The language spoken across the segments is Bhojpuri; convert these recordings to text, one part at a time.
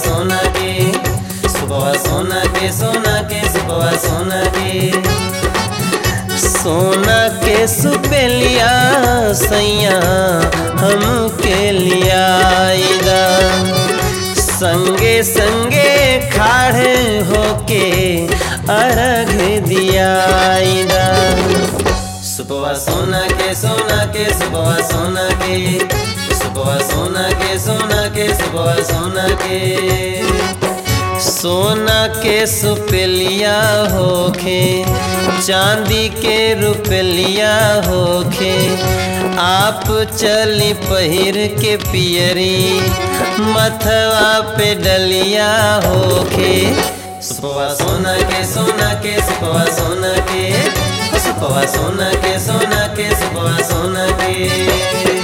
सोना के सुबह सोना के सोना के सुबह सोना के सोना के सुपेलिया सैया हम के लियाईदा संगे संगे खाड़े होके अर्घ दियाईदा सुबह सोना के सोना के सुबह सोना के सुबह सोना के सोना के सुबह सोना के सोना के सुपेलिया होखे चांदी के रुपलिया होखे आप चली पहिर के पियरी मथवा पे डलिया होखे सुबह सोना के सोना के सुबह सोना के सुबह सोना के सोना के सुबह सोना के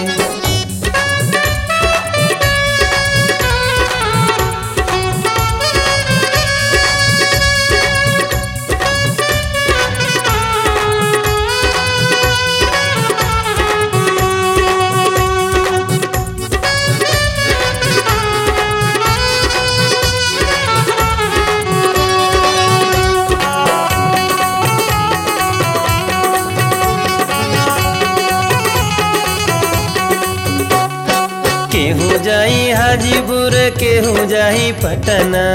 केहू जाई हाजीपुर केहू जाई पटना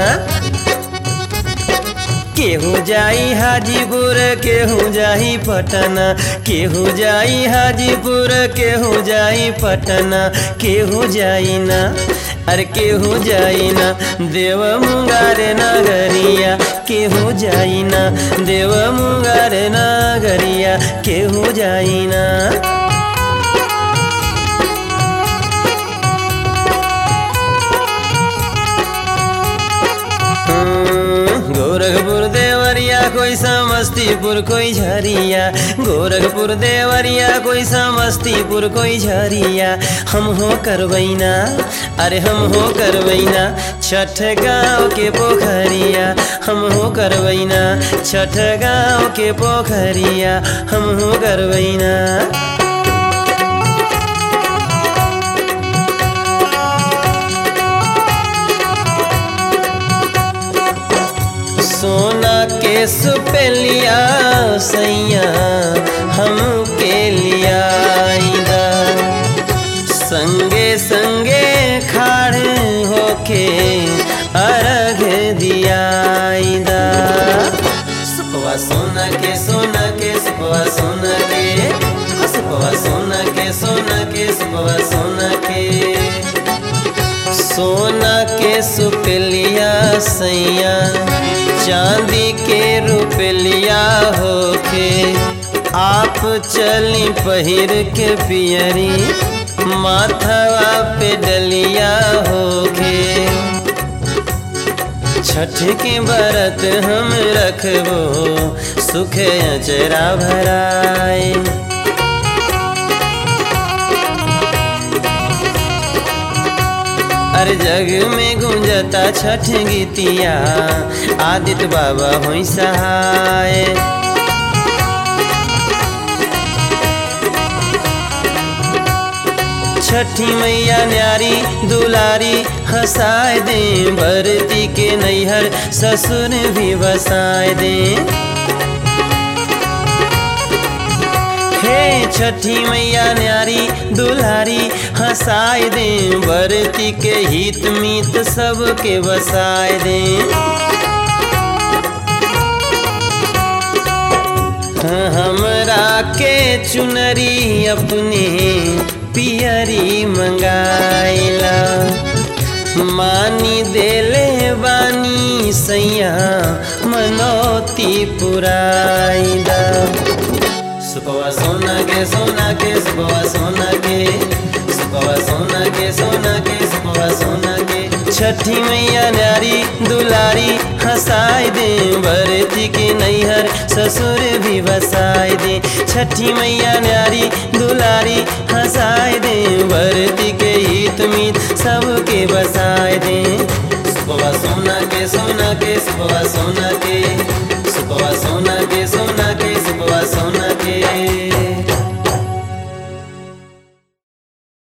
केहू जाई हाजीपुर केहू जाई पटना केहू जाई हाजीपुर केहू जाई पटना केहू जाई ना अरे केहू जाई ना देव मुंगार नगरिया केहू जाई ना देव मुंगार नगरिया केहू जाई ना गोरखपुर देवरिया कोई समस्तीपुर कोई झरिया गोरखपुर देवरिया कोई समस्तीपुर कोई झरिया हम हो करवैना अरे हम हो करवैना छठ गाँव के पोखरिया हम हो करवैना छठ गाँव के पोखरिया हम हो करवैना सोना के सुपेलिया सैया हम के लियाईदा संगे संगे खाड़े होके अर्घ दियाईदा सुपवा सोना के सोना के सुपवा सोना के सुपवा सोना के सोना के सुपवा सोना के सोना के सुपलिया सैया चांदी के रुपलिया होके आप चली पहिर के पियरी माथवा पे डलिया होके छठ के बरत हम रखबो सुख अचरा भराए हर जग में गुंजता छठ गीतिया आदित्य बाबा हुई सहाय छठी मैया न्यारी दुलारी हंसाए दे भरती के नैहर ससुर भी बसाए दे हे छठी मैया न्यारी दुल्हारी हंसाए दे बरती के हित मीत सबके बसाए दे हमरा के चुनरी अपने पियरी मंगाइला मानी देले बानी सैया मनोती पुराइला सुबह सोना के सोना के सुबह सोना के सुबह सोना के सोना के सुबह सोना के छठी मैया न्यारी दुलारी हंसाए दे भरती के नैहर ससुर भी बसाए दे छठी मैया न्यारी दुलारी हंसाए दे भरती के हित मीत सबके बसाए दे सुबह सोना के सोना के सुबह सोना के सुबह सोना के सोना के सुबह सोना